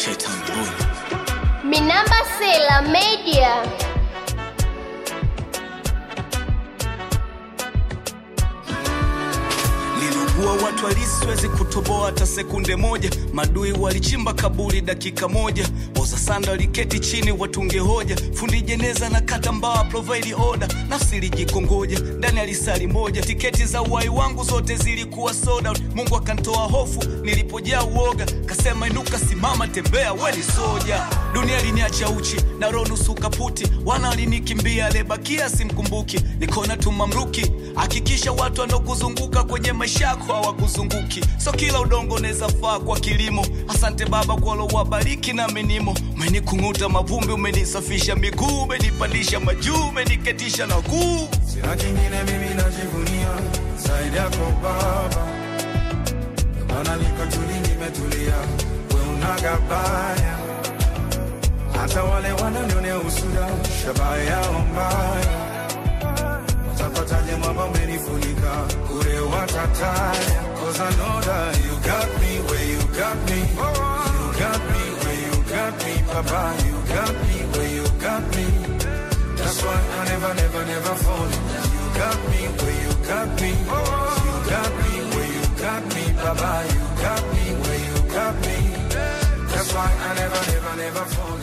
Shetani boy. Minamba Sela Media. Niliugua watu halisi, siwezi kutoboa hata sekunde moja. Madui walichimba kaburi dakika moja, oza sanda waliketi chini watunge hoja. Fundi jeneza na kata mbawa provide order, nafsi ilijikongoja ndani ya lisali moja. Tiketi za uhai wangu zote zilikuwa sold out. Mungu akantoa hofu nilipojaa uoga, kasema inuka, simama, tembea, we ni soja. Dunia liniacha uchi na roho nusu kaputi, wana walinikimbia, aliyebakia simkumbuki. Nikona tu mamluki, hakikisha watu wanaokuzunguka kwenye maisha yako hawakuzunguki. So kila udongo unaweza faa kwa kilimo. Asante Baba kwa lowabariki na menimo, umenikung'uta mavumbi, umenisafisha miguu, umenipandisha majuu, umeniketisha na kuu Sina kingine mimi najivunia zaidi yako Baba, Ndio maana niko tuli, nimetulia, we unagabaya hata wale wananionea usuda, shabaha yao mbaya, watapataje mwamba umenifunika kure watataya, cause I know that you got me where you got me, you got me where you got me, Papa, you got me where you got me. That's why I never, never, never fall. You got me where you got me. You got me where you got me, Baba. You got me where you got me. That's why I never, never, never fall.